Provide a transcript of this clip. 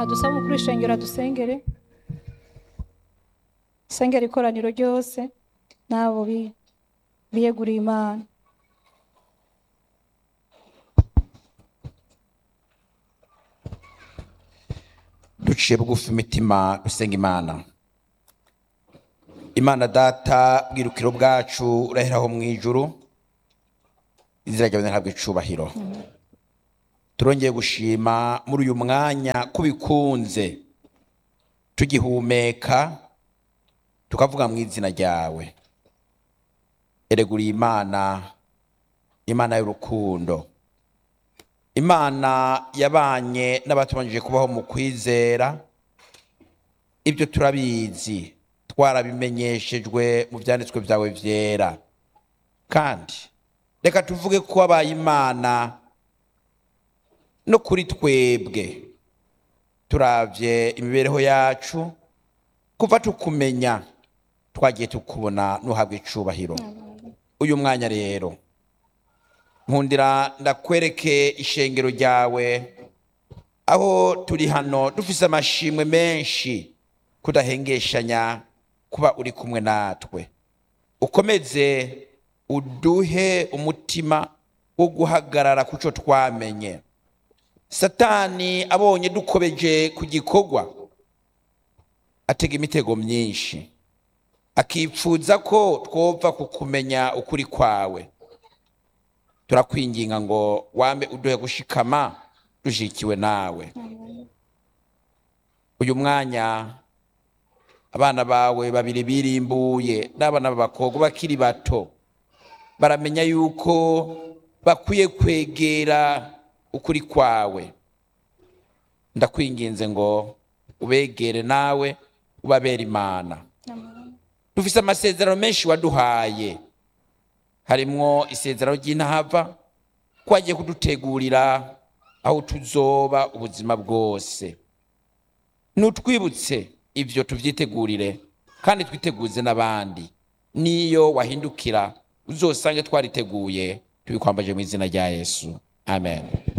adusaba umukuru w'ishengero adusengere sengera ikoraniro ryose n'abo bi- biyeguriye imana duciye bugufi imitima dusenga imana imana data bwirukiro bwacu uraheraho mu ijuru izina ryawe ntabwo icubahiro turongeye gushima muri uyu mwanya ko bikunze tugihumeka tukavuga mu izina ryawe ereguriye imana imana y'urukundo imana yabanye n'abatubanjije kubaho mu kwizera ibyo turabizi twarabimenyeshejwe mu byanditswe byawe byera kandi reka tuvuge ko wabaye imana no kuri twebwe turabye imibereho yacu kuva tukumenya twagiye tukubona n'uhabwa icubahiro uyu mwanya rero nkundira ndakwereke ishengero ryawe aho turi hano dufise amashimwe menshi kudahengeshanya kuba uri kumwe natwe ukomeze uduhe umutima wo guhagarara ku cyo twamenye satani abonye dukobeje ku gikorwa atega imitego myinshi akipfuza ko twova kukumenya ukuri kwawe turakwinginga ngo wambe uduhe gushikama dushikiwe nawe uyu mwanya abana bawe babiri birimbuye n'abana b'abakobwa bakiri bato baramenya yuko bakwiye kwegera ukuri kwawe ndakwinginze ngo ubegere nawe ubabere imana dufise amasezerano menshi waduhaye harimwo isezerano ry'intahava ko wagiye kudutegurira aho tuzoba ubuzima bwose nutwibutse ibyo tuvyitegurire kandi twiteguze n'abandi niyo wahindukira uzosange twariteguye tubikwambaje mu izina rya yesu amen